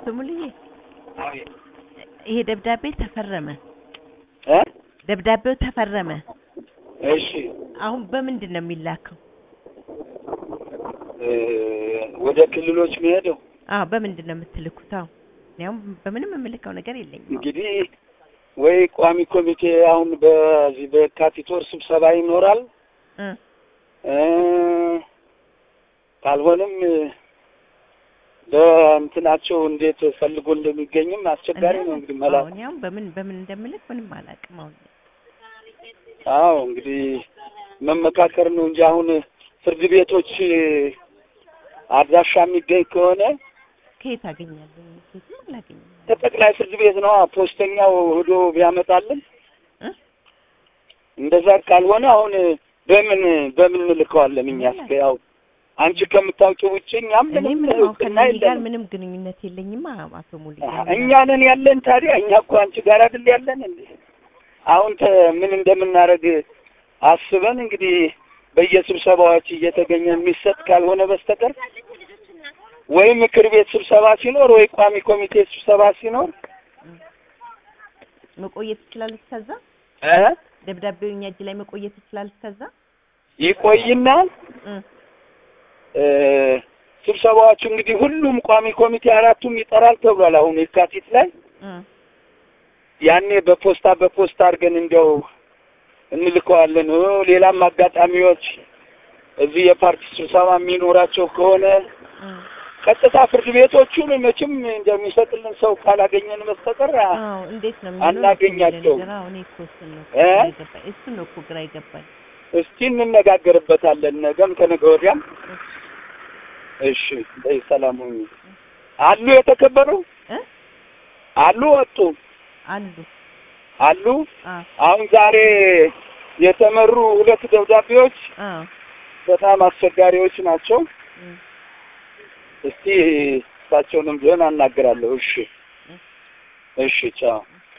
አቶ ሙሉዬ አቤት ይሄ ደብዳቤ ተፈረመ፣ እ ደብዳቤው ተፈረመ። እሺ አሁን በምንድን ነው የሚላከው? እ ወደ ክልሎች መሄደው አዎ በምንድን ነው የምትልኩት? አዎ ያው በምንም የምልከው ነገር የለኝም። አሁን። እንግዲህ ወይ ቋሚ ኮሚቴ አሁን በዚህ በየካቲት ወር ስብሰባ ይኖራል እ እ ካልሆነም ለእንትናቸው እንዴት ፈልጎ እንደሚገኝም አስቸጋሪ ነው እንግዲህ መላ አሁን ያው በምን በምን እንደምልክ ምንም አላውቅም። አሁን አዎ እንግዲህ መመካከር ነው እንጂ አሁን ፍርድ ቤቶች አድራሻ የሚገኝ ከሆነ ከየት አገኛለሁ? ከየትም አላገኝም። ከጠቅላይ ፍርድ ቤት ነው ፖስተኛው ሄዶ ቢያመጣልን እ እንደዛ ካልሆነ አሁን በምን በምን እንልከዋለን? እኛ እስከ ያው አንቺ ከምታውቂው ውጭ እኛም እኔ ምንም ምንም አሁን እውቅና ከእነዚህ ጋር የለንም። ምንም ግንኙነት የለኝም። አቶ ሙሉ እኛ ነን ያለን ታዲያ እኛ እኮ አንቺ ጋር አይደል ያለን እንዴ? አሁን ተ ምን እንደምናደርግ አስበን እንግዲህ በየስብሰባዎች እየተገኘ የሚሰጥ ካልሆነ በስተቀር ወይ ምክር ቤት ስብሰባ ሲኖር ወይ ቋሚ ኮሚቴ ስብሰባ ሲኖር መቆየት ይችላል እስከዛ እ ደብዳቤው እኛ እጅ ላይ መቆየት ይችላል እስከዛ ይቆይና እ እ ስብሰባዎቹ እንግዲህ ሁሉም ቋሚ ኮሚቴ አራቱም ይጠራል ተብሏል። አሁን የካቲት ላይ እ ያኔ በፖስታ በፖስታ አድርገን እንዲያው እንልከዋለን። ኦ ሌላም አጋጣሚዎች እዚህ የፓርቲ ስብሰባ የሚኖራቸው ከሆነ እ ቀጥታ ፍርድ ቤቶቹን መቼም እንደሚሰጥልን ሰው ካላገኘን በስተቀር አ- አዎ እንዴት ነው የሚሆነው? አናገኛቸውም። ነገር አሁን እኮ እሱን ነው እ? ግራ የገባኝ እሱን ነው እኮ ግራ የገባኝ። እስቲ እንነጋገርበታለን። ነገም ከነገ ወዲያም። እሺ በይ ሰላም ሁኚ። አሉ የተከበሩ እ አሉ ወጡ አሉ አሉ አ አሁን ዛሬ የተመሩ ሁለት ደብዳቤዎች አ በጣም አስቸጋሪዎች ናቸው። እ እስቲ እሳቸውንም ቢሆን አናግራለሁ። እሺ እሺ፣ ቻው